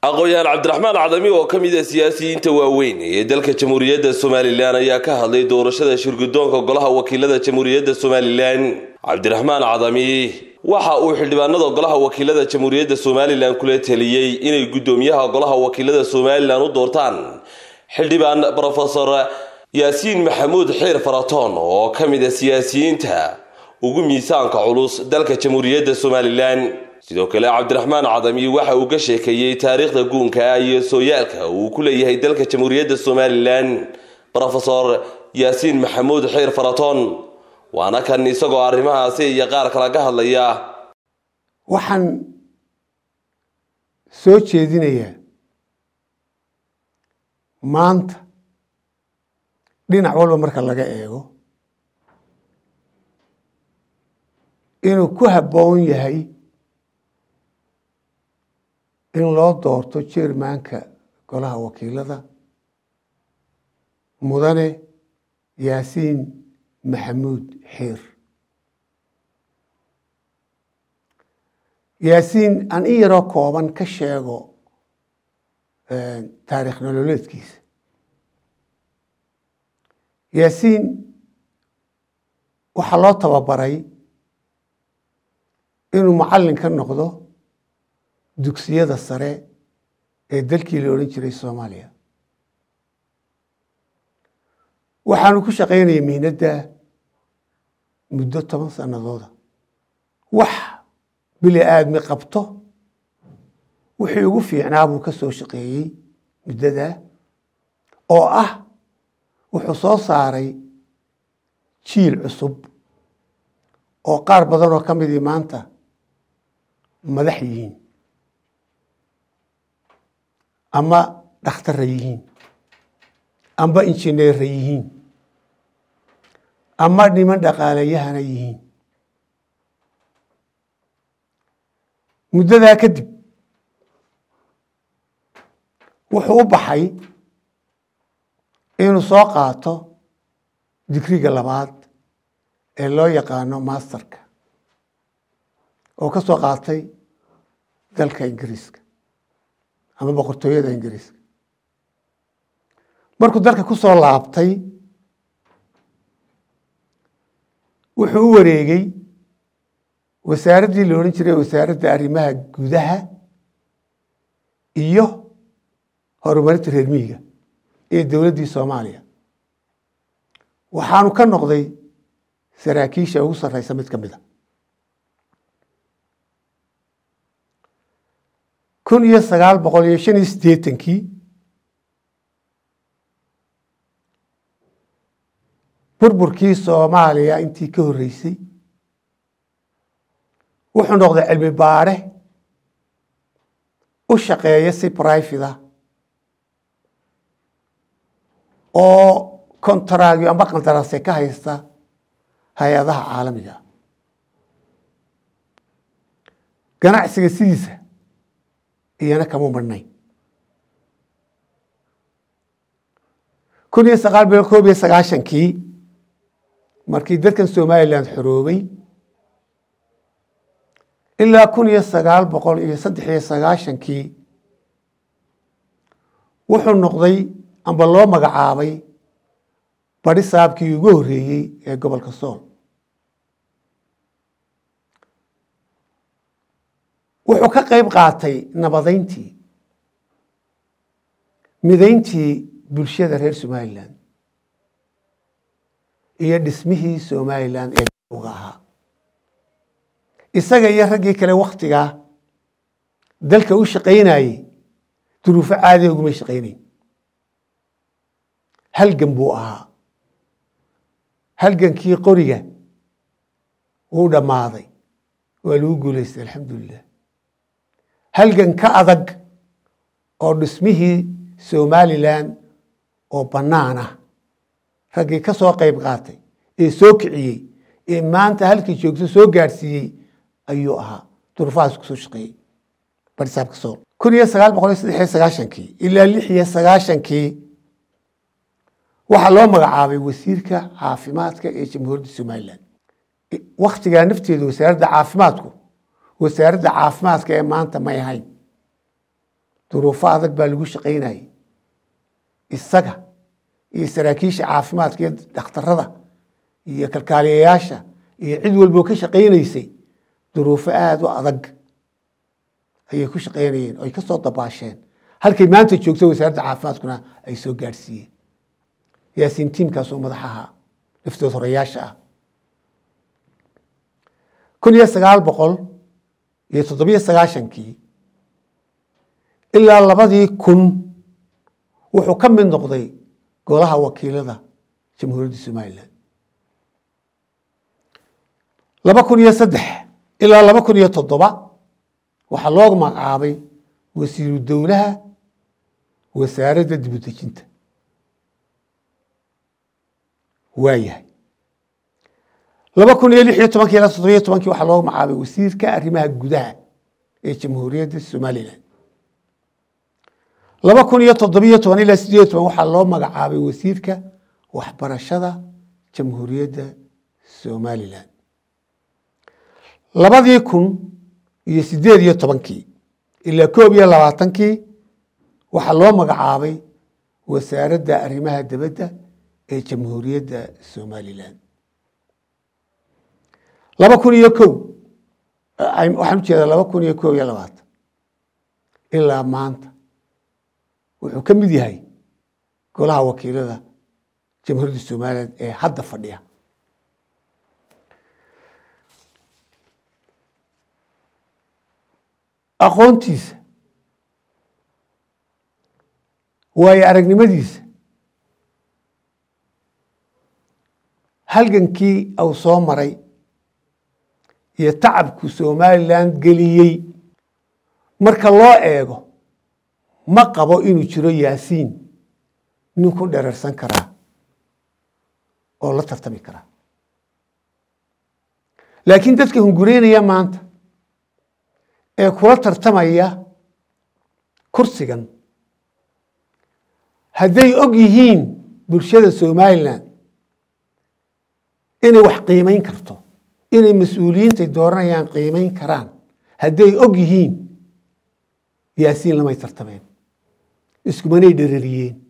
aqoon-yahaan cabdiraxmaan cadami oo ka mid a siyaasiyiinta waaweyn ee dalka jamhuuriyadda somalilan ayaa ka hadlay doorashada shirgudoonka golaha wakiilada jamhuuriyadda somalilan cabdiraxmaan cadami waxa uu xildhibaanada golaha wakiilada jamhuuriyadda somalilan kula teliyey inay guddoomiyaha golaha wakiilada somalilan u doortaan xildhibaan rofesor yaasiin maxamuud xiir faratoon oo ka mid a siyaasiyiinta ugu miisaanka culus dalka jamhuuriyadda somalilan sidoo kale cabdiraxmaan cadami waxa uu ka sheekeeyey taariikhda guunka iyo sooyaalka uu ku leeyahay dalka jamhuuriyadda somalilan rofesor yaasiin maxamuud xiir faratoon waana kan isagoo arrimahaasi iyo qaar kale ka hadlaya waxaan soo jeedinayaa maanta dhinac walba marka laga eego inuu ku habboon yahay in loo doorto jermanka golaha wakiilada mudane yaasiin maxamuud xiir yaasiin aan in yaroo kooban ka sheego taarikh nololeedkiisa yaasiin waxaa loo tababaray inuu macallin ka noqdo dugsiyada sare ee dalkii la odhan jiray soomaaliya waxaanu ku shaqaynayay mihnadda muddo toban sanadooda wax bili aadmi qabto wixii ugu fiicnaa buu ka soo shaqeeyey muddadaa oo ah wuxuu soo saaray jiil cusub oo qaar badan oo ka midii maanta madax yihiin ama dhakhtarra yihiin amba injineerra yihiin ama niman dhaqaalayahana yihiin muddadaa kadib wuxuu u baxay inuu soo qaato digriga labaad ee loo yaqaano masterka oo ka soo qaatay dalka ingiriiska ama boqortooyada ingiriiska markuu dalka ku soo laabtay wuxuu u wareegay wasaaraddii la odhan jiray wasaaradda arrimaha gudaha iyo horumarinta reer miyiga ee dowladdii soomaaliya waxaanu ka noqday saraakiisha ugu sarreysa mid ka mid a kun iyo sagaal boqol iyo shan iyo siddeetankii burburkii soomaaliya intii ka horreysay wuxuu noqday cilmi baare u shaqeeya si brifida oo kontaragyo amba qandarase ka haysta hay-adaha caalamiga ganacsiga sidiisa iyana kama marnayn kun iyo sagaal boqol koob iyo sagaashankii markii dalkan somalilan xoroobay ilaa kun iyo sagaal boqol iyo saddex iyo sagaashankii wuxuu noqday amba loo magacaabay badi saabkii ugu horreeyey ee gobolka sool wuxuu ka qayb qaatay nabadeyntii mideyntii bulshada reer somalilan iyo dhismihii somalilan ee uga ahaa isaga iyo raggii kale wakhtigaa dalka u shaqaynayey duruufo caadiga ugumay shaqaynayn halgan buu ahaa halgankii qoriga wuu dhammaaday waa lagu guulaystay alxamdulilah halgan ka adag oo dhismihii somalilan oo bannaan ah raggii ka soo qayb qaatay ee soo kiciyey ee maanta halkii joogto soo gaadhsiiyey ayuu ahaa duruufahaas kusoo shaqeeyey barisaabka sool kun iyo sagaal boqol iyo saddex iyo sagaashankii ilaa lix iyo sagaashankii waxaa loo magacaabay wasiirka caafimaadka ee jamhuuriyadda somalilan wakhtigaa nafteedu wasaaradda caafimaadku wasaaradda caafimaadka ee maanta may ahayn duruufo adag baa lagu shaqaynayay isaga iyo saraakiisha caafimaadka iyo dhakhtarada iyo kalkaaliyayaasha iyo cid walboo ka shaqaynaysay duruufo aada u adag ayay ku shaqaynayeen oo ay ka soo dabaasheen halkay maanta joogto wasaaradda caafimaadkuna ay soo gaadhsiiyeen yaasiin tiimkaasoo madaxaha laftood horeyaasha ah kun iyo sagaal boqol iyo toddobiyo sagaashankii ilaa labadii kun wuxuu ka mid noqday golaha wakiilada jamhuuriyadda somalilan laba kun iyo saddex ilaa laba kun iyo toddoba waxaa loo magacaabay wasiiru dowlaha wasaaradda dibudejinta waayahay laba kun iyo lix iyo tobankii ilaa toddobiyo tobankii waxaa loo magacaabay wasiirka arrimaha gudaha ee jamhuuriyadda somalilan laba kun iyo toddobiyo toban ilaa sideed toban waxaa loo magacaabay wasiirka waxbarashada jamhuuriyadda somalilan labadii kun iyo sideed iyo tobankii ilaa koob iyo labaatankii waxaa loo magacaabay wasaaradda arrimaha dibadda ee jamhuuriyadda somalilan laba kun iyo kow waxaan ujeedaa laba kun iyo kow iyo labaatan ilaa maanta wuxuu ka mid yahay golaha wakiilada jamhuuriyadda somalilan ee hadda fadhiya aqoontiisa waayo aragnimadiisa halgankii uu soo maray iyo tacabku somalilan geliyey marka loo eego ma qabo inuu jiro yaasiin nin ku dherarsan karaa oo la tartami karaa laakiin dadka hungureynaya maanta ee kula tartamaya kursigan hadday og yihiin bulshada somalilan inay wax qiimayn karto inay mas-uuliyiintay dooranayaan qiimayn karaan hadday og yihiin yaasiin lamay tartameen iskumanay dherariyeen